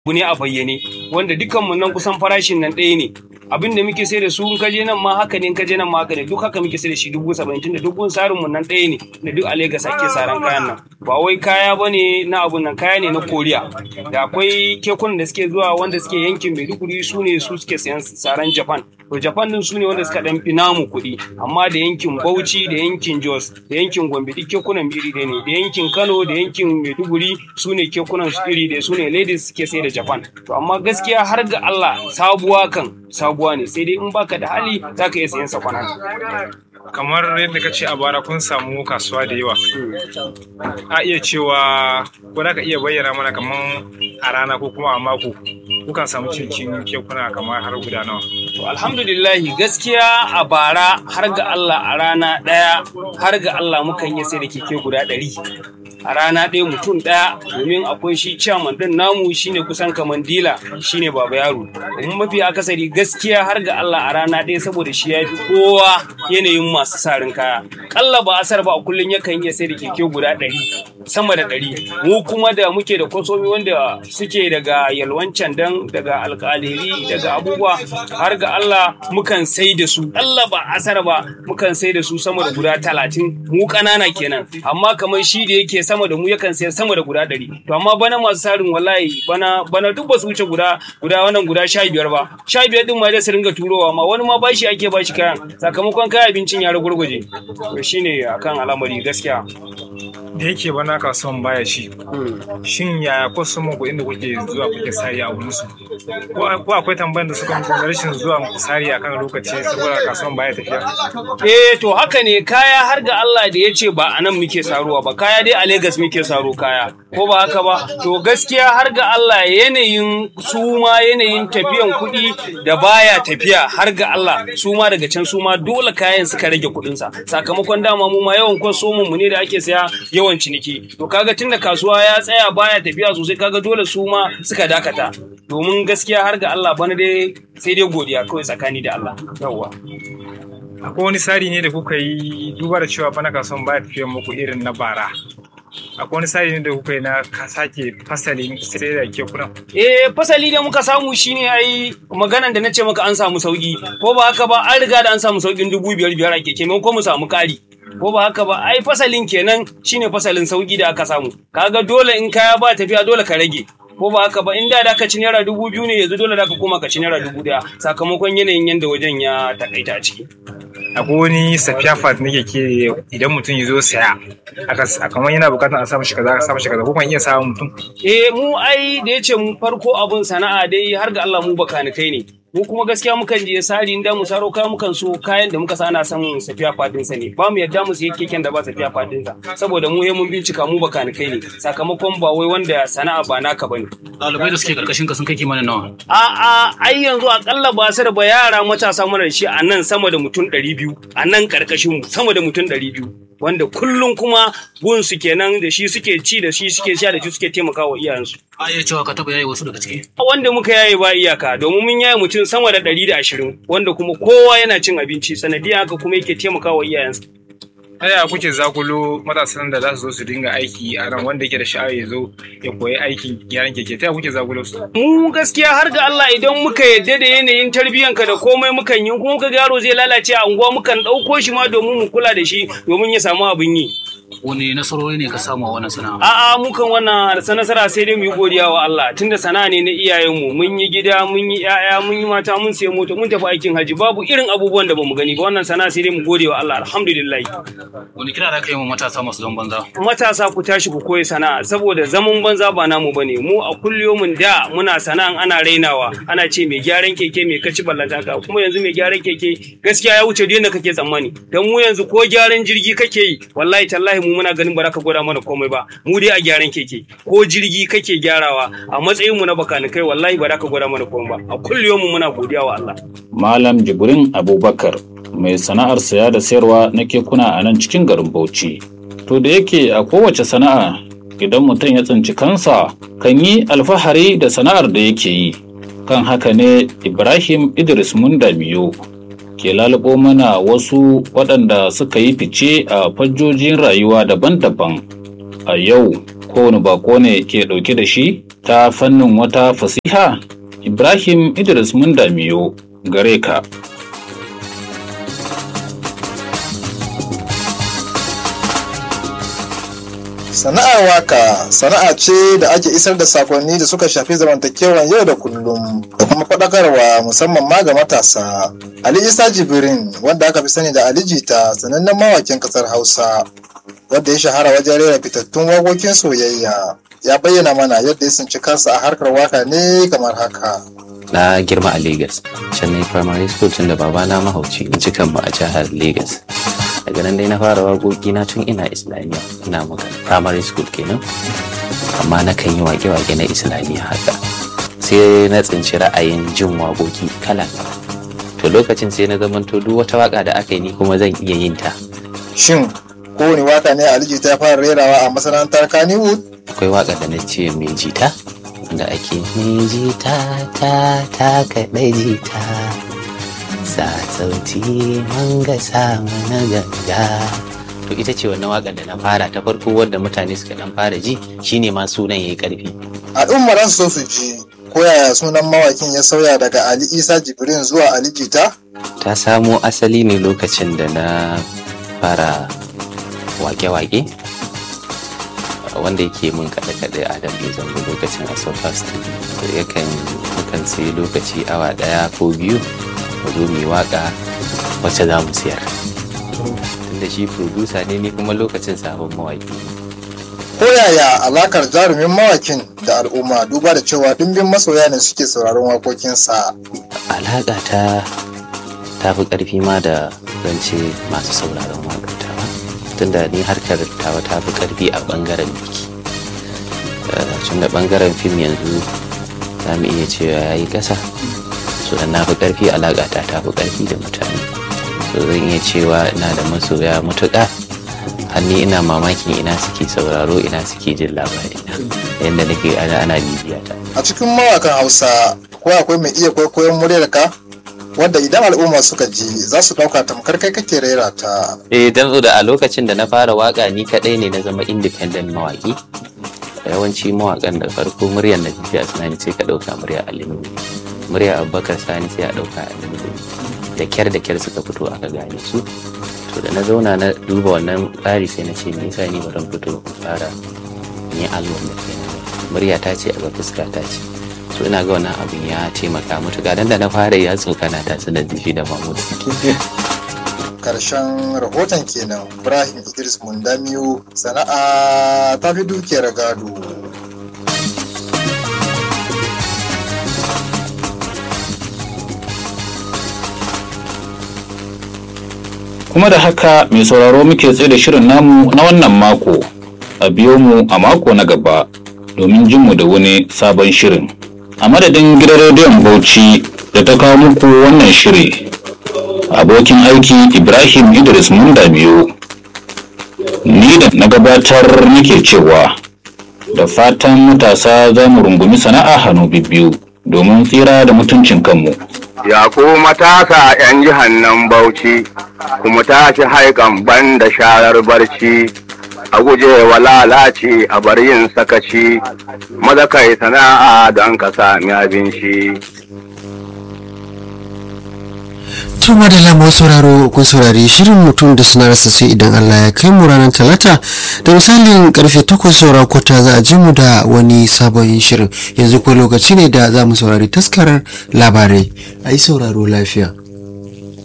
abu ne a bayyane wanda dukkanmu nan kusan farashin nan ɗaya ne abin da muke sai da su in kaje nan ma haka ne in kaje nan ma haka ne duk haka muke sai da shi dubu saba'in tunda duk sarin mu nan ɗaya ne da duk a Legas ake saran kayan nan ba wai kaya bane na abun nan kaya ne na Koriya da akwai kekunan da suke zuwa wanda suke yankin Maiduguri su ne su suke sayan saran Japan to Japan din su ne wanda suka dan fi namu kuɗi amma da yankin Bauchi da yankin Jos da yankin Gombe duk kekunan iri ɗaya ne da yankin Kano da yankin Maiduguri su ne kekunan su iri ɗaya su ne ladies suke sai da Japan to amma gaskiya har ga Allah sabuwa kan sabuwa ne sai dai in baka da hali za ka iya sayan sakwanan. kamar yadda ka ce a bara kun samu kasuwa da yawa a iya cewa ko za ka iya bayyana mana kamar a rana ko kuma a mako kukan samu cincin kekuna kamar har guda nawa To alhamdulillahi gaskiya a bara har ga Allah a rana ɗaya har ga Allah mukan yi sai da keke guda ɗari. a rana ɗaya mutum ɗaya domin akwai shi chairman ɗin namu shine kusan kaman dila shine baba yaro domin mafi akasari gaskiya har ga Allah a rana ɗaya saboda shi ya fi kowa yanayin masu sarin kaya kalla ba asar ba a kullum yakan iya sai da keke guda ɗari sama da ɗari mu kuma da muke da kwasomi wanda suke daga yalwancan dan daga alƙaliri daga abubuwa har ga Allah mukan sai da su Allah ba asar ba mukan sai da su sama da guda talatin mu ƙanana kenan amma kamar shi da yake sama da mu yakan sayar sama da guda ɗari to amma bana masu sarin wallahi bana bana duk ba su wuce guda guda wannan guda sha biyar ba sha biyar din ma zai su ringa turowa ma wani ma bashi ake bashi kayan sakamakon kayan abincin ya ragurguje to shine akan al'amari gaskiya da yake bana kasuwan baya shi shin yaya ko sun ku inda kuke zuwa kuke sari a wurin su ko akwai tambayar da suka muku rashin zuwa sari akan lokaci saboda kasuwan baya tafiya eh to haka ne kaya har ga Allah da ya ce ba a nan muke saruwa ba kaya dai a Legas muke saro kaya ko ba haka ba to gaskiya har ga Allah yanayin su ma yanayin tafiyan kuɗi da baya tafiya har ga Allah su ma daga can su ma dole kayan suka rage kuɗinsa sakamakon dama mu ma yawan kwasomin mu ne da ake saya yawan ciniki to kaga tunda kasuwa ya tsaya baya tafiya sosai kaga dole su ma suka dakata domin gaskiya har ga Allah bana dai sai dai godiya kawai tsakani da Allah yawwa akwai wani tsari ne da kuka yi duba da cewa bana kasuwan baya tafiya muku irin na bara akwai wani tsari ne da kuka yi na sake fasalin sai da kekunan eh fasali da muka samu shine ai maganan da na ce maka an samu sauki ko ba haka ba an riga da an samu saukin dubu biyar biyar a keke ko mu samu kari ko ba haka ba ai fasalin kenan shine fasalin sauki da aka samu kaga dole in kaya ba tafiya dole ka rage ko ba haka ba in da da ka ci naira dubu biyu ne yanzu dole da ka koma ka ci naira dubu daya sakamakon yanayin yanda wajen ya takaita a ciki akwai wani safiya fat nake ke idan mutum ya zo saya a kamar yana bukatar a samu shi kaza a samu shi kaza ko kan iya samun mutum eh mu ai da yace mu farko abun sana'a dai har ga Allah mu bakanikai ne mu kuma gaskiya mukan je sari inda mu saro kaya mukan so kayan da muka sana samun safiya fadin sa ne ba mu yadda mu sayi keken da ba safiya fadin sa saboda mu he mun bincika mu bakanikai ne sakamakon ba wai wanda sana'a ba naka bane ɗalibai da suke karkashin ka sun kai kimanin nawa a a ai yanzu akalla ba su da ba yara matasa mana da shi a nan sama da mutum 200 a nan karkashin mu sama da mutum 200 wanda kullum kuma gunsu kenan da shi suke ci da shi suke sha da shi suke taimakawa iyayensu a iya cewa ka taɓa yaye wasu daga ciki wanda muka yaye ba iyaka domin mun yaye mutum sama da ɗari da ashirin wanda kuma kowa yana cin abinci sanadiyar haka kuma yake taimakawa iyayensa Aya kuke zakulo matasan da za su zo su dinga aiki a nan wanda yake da sha'awa ya zo ya koyi aikin gyaran keke ta kuke zakulo su mu gaskiya har ga Allah idan muka yadda da yanayin tarbiyyanka da komai mukan yi kuma muka yaro zai lalace a unguwa mukan ɗauko shi ma domin mu kula da shi domin ya samu abin yi wani nasarori ne ka samu a wannan sana'a A'a mukan wannan nasara sai dai mu yi godiya wa Allah tunda sana'a ne na iyayenmu mun yi gida mun yi ƴaƴa mun yi mata mun sayi mota mun tafi aikin haji babu irin abubuwan da bamu gani ba wannan sana'a sai dai mu gode wa Allah alhamdulillah wani kira da ka yi wa matasa masu zaman banza matasa ku tashi ku koyi sana'a saboda zaman banza ba namu bane mu a kulliyomin da muna sana'an ana rainawa ana ce mai gyaran keke mai kaci ballanta ka kuma yanzu mai gyaran keke gaskiya ya wuce yadda kake tsammani dan mu yanzu ko gyaran jirgi kake yi wallahi tallahi mu muna ganin ba za ka gwada mana komai ba mu dai a gyaran keke ko jirgi kake gyarawa a matsayin mu na bakanikai wallahi ba za ka gwada mana komai ba a kulliyomin muna godiya wa Allah Malam Jibrin Abubakar mai sana'ar saya da sayarwa na kekuna a nan cikin garin Bauchi. To da yake a kowace sana'a idan mutum ya tsinci kansa kan yi alfahari da sana'ar da yake yi. Kan haka ne Ibrahim Idris Mundamiyo ke lalubo mana wasu waɗanda suka yi fice a fajjojin rayuwa daban-daban. A yau kowane bako ne ke ɗauke da shi ta fannin wata fasiha Ibrahim Idris Mundamiyo gare ka. Sana'ar waka sana'a ce da ake isar da sakonni da suka shafi zamantakewar yau da kullum da kuma faɗakarwa musamman ma ga matasa. Ali Isa Jibrin wanda aka fi sani da Ali Jita sanannen mawakin ƙasar Hausa wanda ya shahara wajen rera fitattun waƙoƙin soyayya ya bayyana mana yadda ya tsinci kansa a harkar waka ne kamar haka. na girma a Legas. Can na primary school tun da babana mahauci in cikan mu a jihar Legas. Daga nan dai na fara waƙoƙi na tun ina Islamiyya ina maka primary school kenan. Amma na kan yi waƙe-waƙe na Islamiyya haka. Sai na tsinci ra'ayin jin waƙoƙi kala To lokacin sai na zamanto duk wata waƙa da aka yi ni kuma zan iya yin ta. Shin kowane waka ne Ali Jita ya fara rerawa a masana'antar Kannywood? Akwai waƙa da na ce mai jita da ake mai jita ta ta kaɗai jita sa sauti manga sa mana ganga to ita ce wannan waƙar da na fara ta farko wadda mutane suka dan fara ji shine ma sunan yayi ƙarfi Al'ummar za su so su ji ko yaya sunan mawakin ya sauya daga Ali Isa Jibrin zuwa Ali Jita? ta samo asali ne lokacin da na fara wake-wake wanda yake mun kaɗe-kaɗe adam ya zango lokacin a sofa studio yakan mukan sai lokaci awa ɗaya ko biyu mu zo mu yi waƙa wacce za mu siyar tunda shi producer ne ni kuma lokacin sabon mawaƙi Ko yaya alakar jarumin mawakin da al'umma duba da cewa dimbin masoya ne suke sauraron waƙoƙinsa. alaƙa ta ta fi ƙarfi ma da zance masu sauraron waƙar tawa tunda ni harkar tawa ta fi ƙarfi a ɓangaren biki tun da ɓangaren fim yanzu za mu iya cewa ya yi ƙasa so da na fi ƙarfi alaƙa ta ta fi ƙarfi da mutane so zan iya cewa ina da masoya mutuƙa hanni ina mamakin ina suke sauraro ina suke jin labari yadda nake ana ana bibiya ta A cikin mawakan Hausa ko akwai mai iya kwaikwayon muryar ka? Wanda idan al'umma suka ji za su ɗauka tamkar kai kake rera ta. eh dan da a lokacin da na fara waka ni kadai ne na zama independent mawaki yawanci mawakan da farko muryar na tafiya sani sai ka dauka murya alimu murya abubakar sani sai a dauka alimu da kyar da kyar suka fito aka gane su to da na zauna na duba wannan tsari sai na ce me yasa ni baran fito in fara yin album da kaina murya ta ce a ga fuska ta ce so ina ga wannan abin ya taimaka matuƙa dan da na fara ya tsokana ta su da shi da mahmud Karshen rahoton kenan Ibrahim Idris Mundamiyo sana'a ta fi dukiyar gado. Kuma da haka mai sauraro muke tsaye da shirin namu na wannan mako. A biyo mu a mako na gaba domin jin mu da wani sabon shirin. A madadin gidan rediyon Bauchi da ta kawo muku wannan shiri. Abokin aiki Ibrahim Idris Munda biyu. Ni da na gabatar nake cewa da fatan matasa za mu rungumi sana'a hannu biyu domin tsira da mutuncin kanmu. Ya ku matasa 'yan jihan nan Bauchi, kuma tashi haikan ban da sharar barci, a guje wa lalaci a bar yin sakaci, maza kai sana'a don ka sami abinci. To madalla masu sauraro kun saurari shirin mutum da sanarsa sai idan Allah ya kai mu ranar talata da misalin karfe takwas saura kwata za a ji mu da wani sabon shirin yanzu ko lokaci ne da za mu saurari taskarar labarai a yi sauraro lafiya.